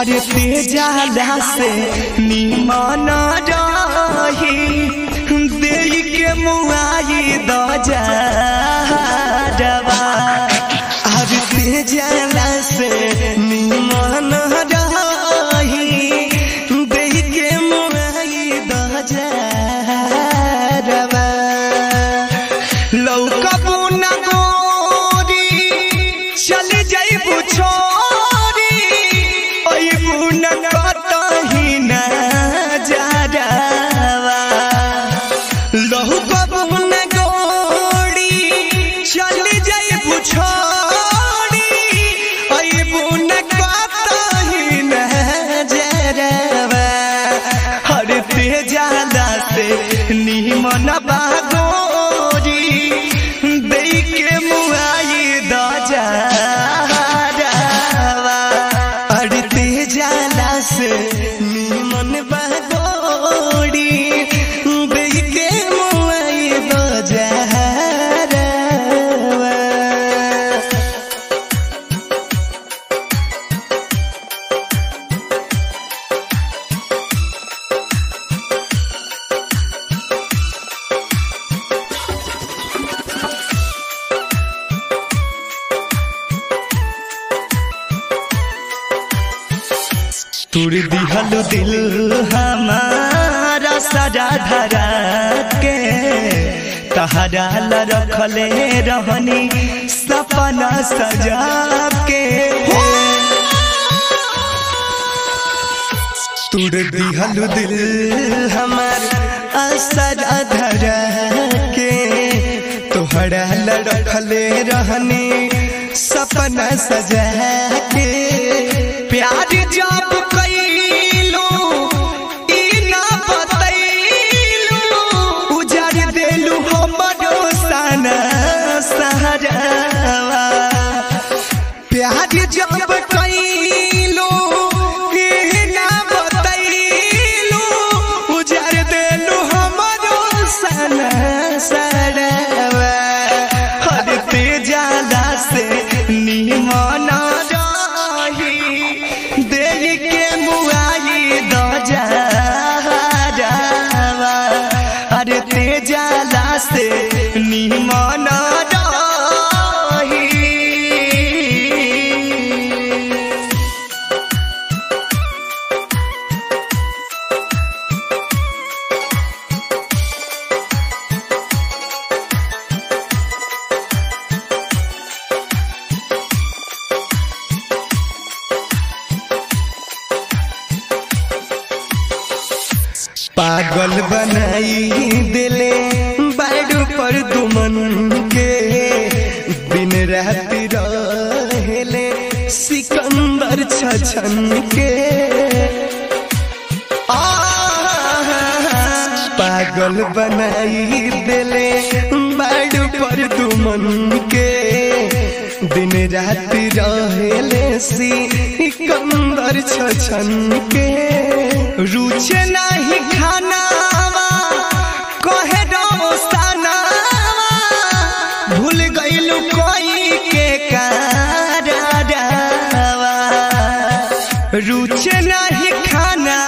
हर तेजाला से निमन रही दे के मुआई द जावा हर तेजाला से निमन रही दे के मुआई द जावा लौकबू न गोरी चली जाइबू छोरी अइबू न कतही न जावा लौकबू न गोरी चली जाइबू छोरी अइबू न कतही न जावा हर तेजाला से निमन बागोरी दे के मुआई द जावा हर तेजाला से निमन बागोरी दे के मुआई द जावा तुर दिहल दिल हमारा सजा धरा के तहरा ला रखले रहनी सपना सजा के तुर दिहल दिल हमार असरा धरा के तोहरा ला रखले रहनी सपना सजा के प्यार जब कैलू ई ना बतैलू उजर देलू हमरो सना सहरावा प्यार जब कैलू ई ना बतैलू उजर देलू हमरो सना सहरावा हर तेजाला से निमन रही देख के मुआई द जावा अरे तेजाला से निमन रही पागल बनाई दिले बाडू पर दुमन के दिन रात रहेले सिकंदर छछन के आह, पागल बनाई दिले बाडू पर दुमन के दिन रात रहेले सिकंदर छछन के रुचे नहीं खानावा कहे दोस्तानावा भूल गइलू कोई के कारवा रुचे नहीं खाना